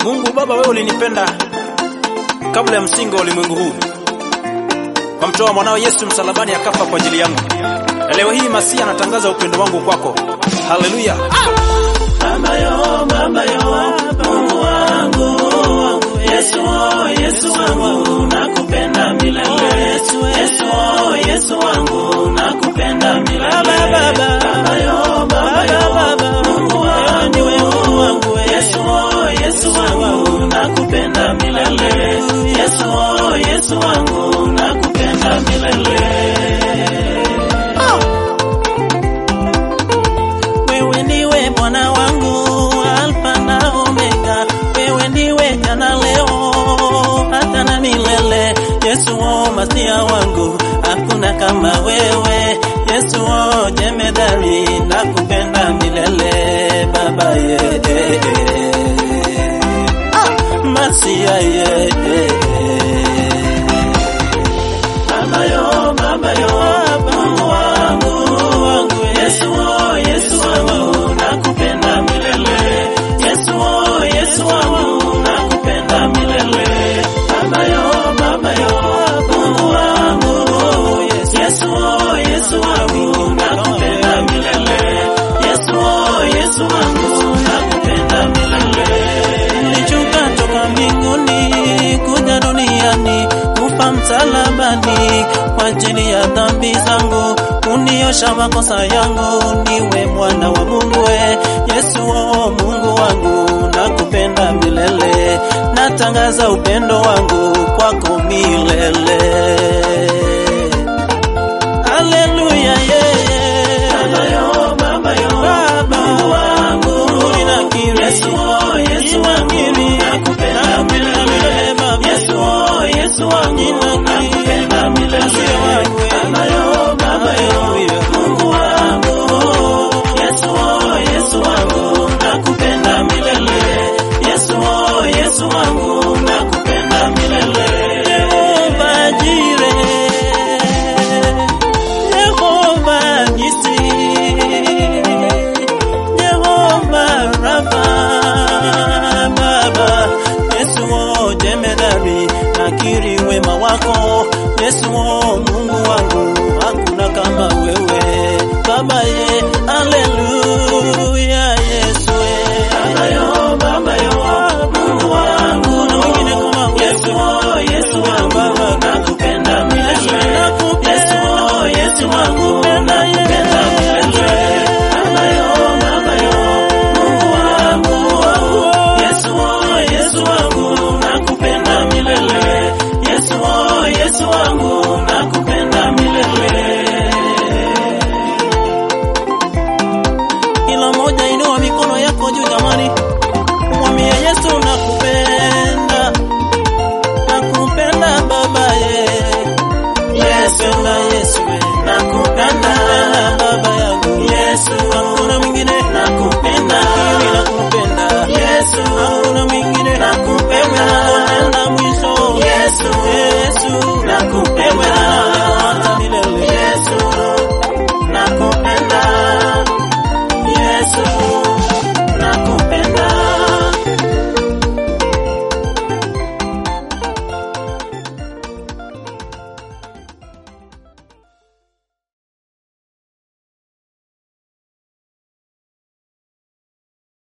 Mungu Baba, wewe ulinipenda kabla ya msingi wa ulimwengu huu, kwa mtoa mwanao Yesu msalabani akafa kwa ajili yangu, na leo hii Masia anatangaza upendo wangu kwako. Haleluya! Baba yo, Baba yo, Mungu wangu, Yesu, oh, Yesu wangu, nakupenda milele. Yesu, oh, Yesu wangu, nakupenda milele. Baba yo, Baba yo, Mungu wangu, Yesu, oh, Yesu wangu, nakupenda milele. Yesu, oh, Yesu wangu, nakupenda milele. Wewe ndiwe Bwana wangu, Alfa na Omega. Wewe ndiwe jana, leo, hata na milele. Yesu o masia wangu, hakuna kama wewe. Yesu o jemedari, nakupenda milele Baba ye masia ye Baba yo, Baba yo, Mungu wangu, wangu, Yesu, oh, Yesu wangu, nakupenda milele. Yesu, oh, Yesu wangu, nakupenda milele. Baba yo, Baba yo, Mungu wangu, Yesu, oh, Yesu wangu, nakupenda milele. Yesu, oh, Yesu wangu, nakupenda milele. Nilishuka toka mbinguni kuja duniani kufa msalabani kwa ajili ya dhambi zangu, uniosha makosa yangu, niwe mwana wa Mungu. we. Yesu o Mungu wangu, nakupenda milele, natangaza upendo wangu kwako milele.